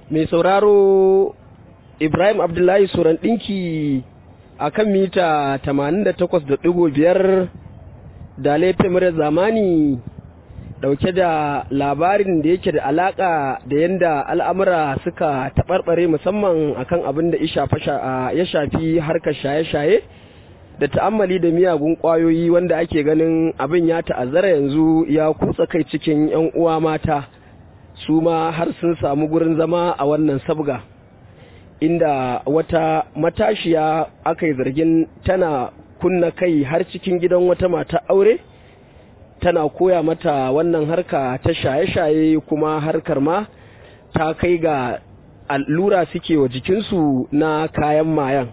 mai sauraro ibrahim abdullahi suran ɗinki a kan mita 88.5 da laifin zamani dauke da labarin da yake da alaka da yadda al'amura suka taɓarɓare musamman akan abin da ya shafi harkar shaye-shaye da ta'ammali da miyagun ƙwayoyi wanda ake ganin abin ya ta'azzara yanzu ya kutsa kai cikin 'yan uwa mata su ma har sun samu gurin zama a wannan sabga inda wata matashiya aka yi zargin tana kunna kai har cikin gidan wata mata aure tana koya mata wannan harka ta shaye-shaye kuma harkar ma ta kai ga allura suke wa jikinsu na kayan mayan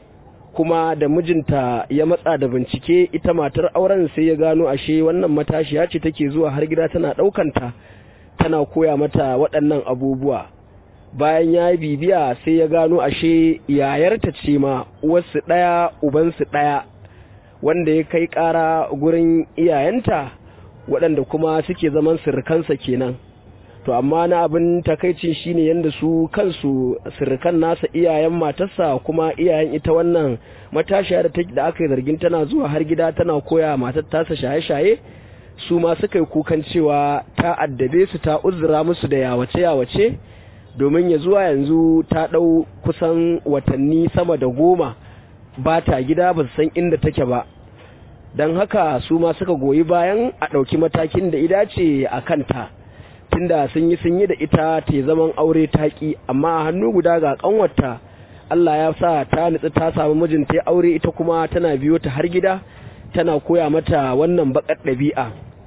kuma da mijinta ya matsa da bincike ita matar auren sai ya gano ashe wannan matashiya ce take zuwa har gida tana ɗaukanta tana koya mata waɗannan abubuwa bayan ya yi bibiya sai ya gano ashe yayarta ce ma uwarsu ɗaya ubansu ɗaya wanda ya kai ƙara gurin iyayenta waɗanda kuma suke zaman sirrikansa kenan to amma na abin takaicin shine yadda su kansu sirrikan nasa iyayen matarsa kuma iyayen ita wannan matashiya da da aka yi zargin tana zuwa har gida tana koya matar tasa shaye-shaye su ma suka yi kukan cewa ta addabe su ta uzura musu da yawace-yawace domin ya zuwa yanzu ta ɗau kusan watanni sama da goma ba ta gida ba su san inda take ba don haka su ma suka goyi bayan a ɗauki matakin da ida ce a kanta tunda sun yi sun yi da ita ta zaman aure taƙi amma a hannu guda ga ƙanwarta Allah ya sa ta nutsu ta samu mijinta ya aure ita kuma tana biyo ta har gida tana koya mata wannan baƙar ɗabi'a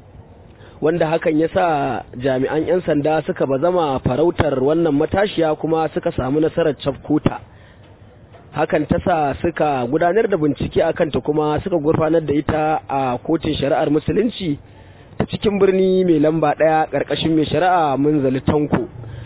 wanda hakan ya sa jami'an 'yan sanda suka bazama farautar wannan matashiya kuma suka samu nasarar cafkota hakan ta sa suka gudanar da bincike a kanta kuma suka gurfanar da ita a kotun shari'ar musulunci ta cikin birni mai lamba ɗaya ƙarƙashin mai shari'a munzali tanko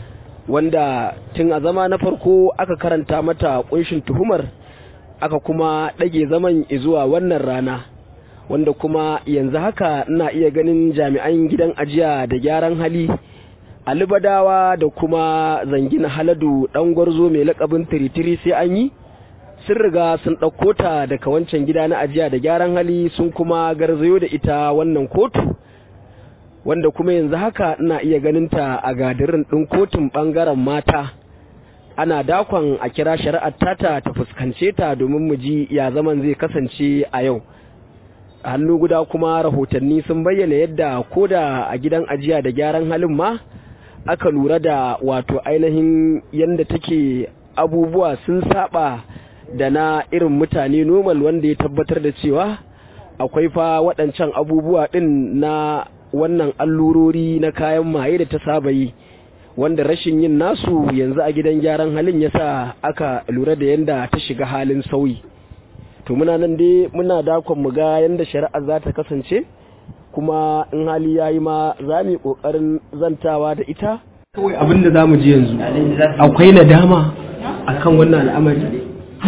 wanda tun a zama na farko aka karanta mata ƙunshin tuhumar aka kuma ɗage zaman zuwa wannan rana wanda kuma yanzu haka ina iya ganin jami'an gidan ajiya da gyaran hali alibadawa da kuma zangina haladu ɗan gwarzo mai lakabin tiritiri sai an yi sun riga sun ɗauko ta daga wancan gida na ajiya da gyaran hali sun kuma garzayo da ita wannan kotu wanda kuma yanzu haka ina iya ganin ta a gadirin ɗin kotun ɓangaren mata ana dakon a kira shari'ar tata ta fuskance ta domin mu ji ya zaman zai kasance a yau a hannu guda kuma rahotanni sun bayyana yadda koda a gidan ajiya da gyaran halin ma aka lura da wato ainihin yadda take abubuwa sun saba da na irin mutane normal wanda ya tabbatar da cewa akwai fa waɗancan abubuwa ɗin na wannan allurori na kayan maye da ta saba yi wanda rashin yin nasu yanzu a gidan gyaran halin yasa aka lura da yadda ta shiga halin sauyi to muna nan dai muna dakon mu ga yadda shari'a za ta kasance kuma in hali ya yi ma za mu yi ƙoƙarin zantawa da ita kawai abin da za mu ji yanzu akwai nadama akan wannan al'amari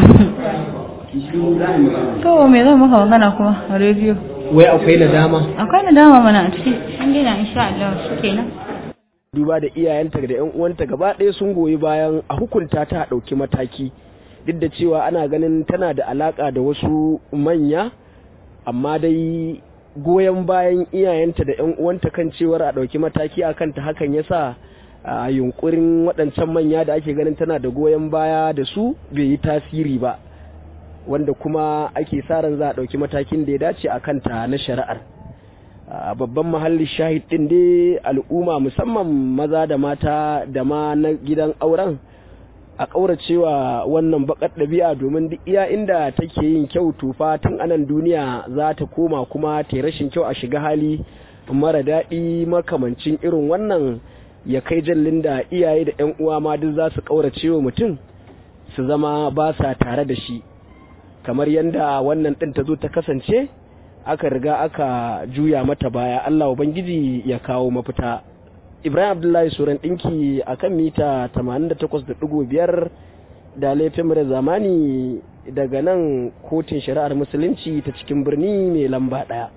To me zan maka magana kuma a rediyo? wai akwai nadama Akwai nadama mana a ciki. An gina insha Allah shi kenan. duba da iyayenta da yan uwanta gaba ɗaya sun goyi bayan a hukunta ta ɗauki mataki duk da cewa ana ganin tana da alaka da wasu manya amma dai goyon bayan iyayenta da yan uwanta kan cewar a ɗauki mataki a kanta hakan ya sa a yunkurin waɗancan manya da ake ganin tana da goyon baya da su bai yi tasiri ba wanda kuma ake sa ran za a ɗauki matakin da ya dace a kanta na shari'ar a babban mahalli shahid ɗin dai al'umma musamman maza da mata da ma na gidan auren a ƙauracewa wannan baƙar ɗabi'a domin duk iya inda take yin kyau tufa tun anan duniya za ta koma kuma ta rashin kyau a shiga hali mara daɗi makamancin irin wannan ya kai jallin da iyaye da 'yan uwa ma duk za su ƙauracewa mutum su zama ba sa tare da shi kamar yadda wannan ɗin ta zo ta kasance aka riga aka juya mata baya Allah Ubangiji ya kawo mafita Ibrahim Abdullahi Suran ɗinki a kan mita 88.5 da laifin da zamani daga nan kotun shari'ar musulunci ta cikin birni mai lamba ɗaya.